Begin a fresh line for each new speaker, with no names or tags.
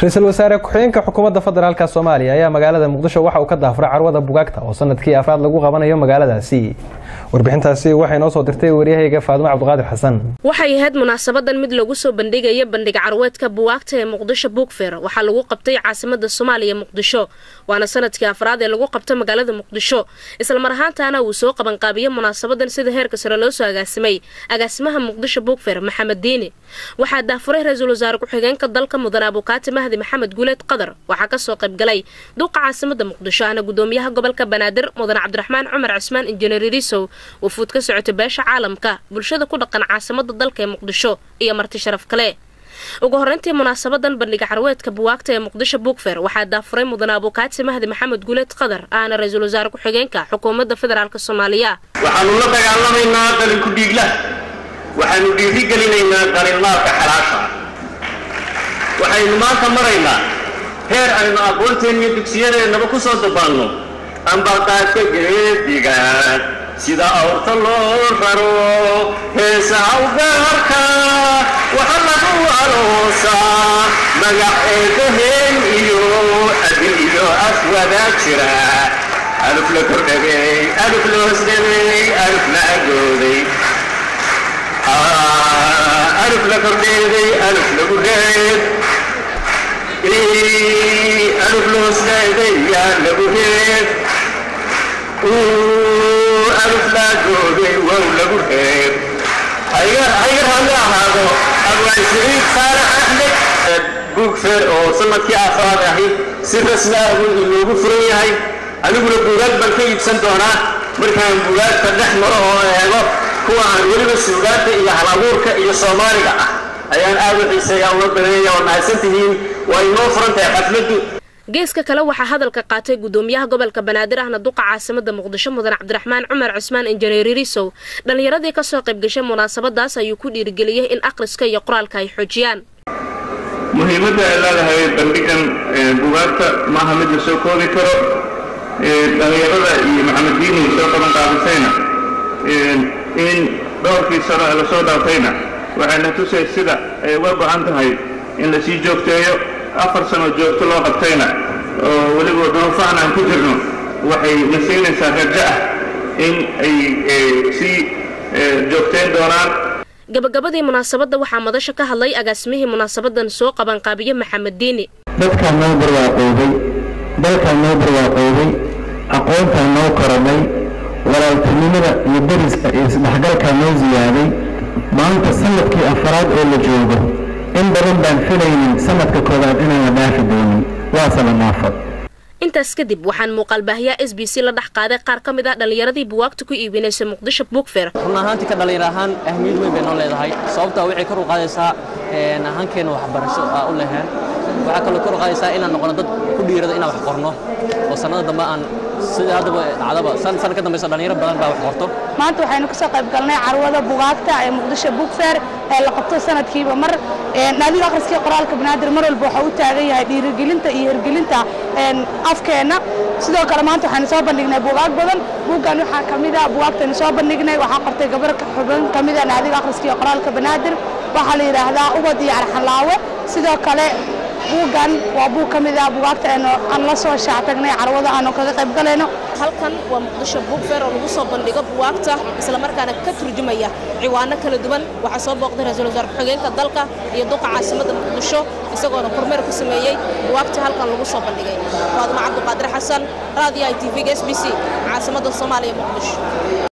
ra-iisul wasaare ku-xigeenka xukuumadda federaalka soomaaliya ayaa magaalada muqdisho waxa uu ka daafuray carwada bugaagta oo sanadkii afraad lagu qabanayo magaaladaasi warbixintaasi waxay noo soo dirtay waryahayga faadumo cabdiqaadir xasan
waxay ahayd munaasabadan mid lagu soo bandhigaya bandhig carweedka buwaagta ee muqdisho buugfer waxaa lagu qabtay caasimada soomaaliya muqdisho waana sanadkii afraad ee lagu qabta magaalada muqdisho islamar ahaantaana uu soo qabanqaabiye munaasabadan sida heerka sare loo soo agaasimay agaasimaha muqdisho buugfer maxamed diini waxaa daafuray ra-iisul wasaare ku-xigeenka dalka mudan abukaati mahdi maxamed guuleed qadar waxaa kasoo qaybgalay duuqa caasimada muqdisho ahna gudoomiyaha gobolka banaadir mudan cabdiraxmaan cumar cismaan injineer irisow wafuud ka socota beesha caalamka bulshada ku dhaqan caasimada dalka ee muqdisho iyo marti sharaf kale ugu horeyntii munaasabadan bandhiga carweedka buwaagta ee muqdisho buugfer waxaa daafuray mudan abukaati mahdi maxamed guuleed qadar ahna ra-iisul wasaare ku-xigeenka xukuumadda federaalk soomaaliya
waxaanu la dagaalamaynaa dalinku dhiigla waxaanu dhiirigelinaynaa dalinmaalka xalaasha waxaynu maanta maraynaa heer aynu aqoonteeniyo dugsiyadeennaba ku soo dabaanno ambaqaadka geediga sida awrta loo raro heesaha ugaarka waxa lagu aloosaa magac eedaheen iyo adin iyo af wadaa jira aluf la kordhabey aluf la hoosdhabey aluf la agooday aluf la kordheeday aluf lagu reeb aluf la hoosdhabey yaa lagu reeb aluf la agooday wow lagu reeb haygar halla ahaado abwaan siciid saalax axmed buugfer oo sanadkii afraad ahi si rasmi ah inoogu furan yahay aniguna buugaag baan ka iibsan doonaa markaan buugaagta dhex maro oo eego kuwa aan weliba suugaanta iyo halabuurka iyo soomaaliga ah ayaan aad u xiiseeya uga badanaya oo mahadsan tihiin waa inoo furan tahay xafladdu
geeska kale waxaa hadalka qaatay gudoomiyaha gobolka banaadir ahna duqa caasimada muqdisho mudan cabdiraxmaan cumar cismaan injineer irisow dhallinyaradii kasoo qaybgashay munaasabadaas ayuu ku dhiirigeliyey in akhriska iyo qoraalka ay xoojiyaan
muhiimadda ay leedahay bandhigan bugaagta maaha mid la soo koobi karo dhallinyarada iyo maxamed diini soo qaban qaadisayna in dhowrkii sano ee lasoo dhaafayna waxayna tusay sida ay uga go-an tahay in lasii joogteeyo afar sano joogto loo qabtayna oo weliba duruufahan aan ku jirno waxay na siinaysaa rajo ah in ay sii joogtayn doonaan
gabagabadii munaasabadda waxaa madasha ka hadlay agaasimihii munaasabadan soo qabanqaabiye maxamed diini
dadkaan noo barwaaqoobay dalkaan noo barwaaqoobay aqoontaan noo koranay walaaltinimada iyo dariska iyo isdhexgalkaa noo siyaaday maanta sanadkii afaraad oo la joogo in badan baan filaynin sanadka koowaad inaan la dhaafi doonin waase la naafad
intaas kadib waxaan muuqaalbaahiyaa s b c la dhex qaaday qaar ka mid ah dhallinyaradii buwaagta ku iibinaysay muqdisho buugfer
run ahaantii ka dhallinyar ahaan ahmiyad weyn bay noo leedahay sababtaa waxay kor u qaadaysaa ahaankeena waxbarasho aa u leheen waxaa kaloo kor u qaadaysaa inaan noqono dad ku dhiirada inaan wax qorno oo sannada dambe aan sida haddaba dhacdaba san san ka dambaysa dhallinyaro badan baa wax qorto
maanta waxaynu kasoo qayb galnay carwada bugaagta ee muqdisho buugfer ee la qabto sanadkiiba mar naadiga akhriskii qoraalka banaadir mar walba waxaa u taagan yahay dhiirigelinta iyo hirgelinta afkeenna sidoo kale maanta waxaynu soo bandhignay bugaag badan buuggan waxaa ka mid a bugaagtaynu soo bandhignay waxaa qortay gabar xubin ka mid a naadiga akhriskii qoraalka banaadir waxaa la yidhaahdaa ubad iyo arxanlaawe sidoo kale buuggan waa buug ka mid ah bugaagta aan la soo shaactagnay carwada aanu kaga qayb galayno
halkan waa muqdisho buugfer oo lagu soo bandhigo buwaagta islamarkaana ka turjumaya ciwaano kala duwan waxaa soo booqday ra-iisul wasaare ku-xigeenka dalka iyo duqa caasimada muqdisho isagoona kormeer ku sameeyey buwaagta halkan lagu soo bandhigay faaduma cabdiqaadir xasan raadiyo i t v-ga s b c caasimada soomaaliya muqdisho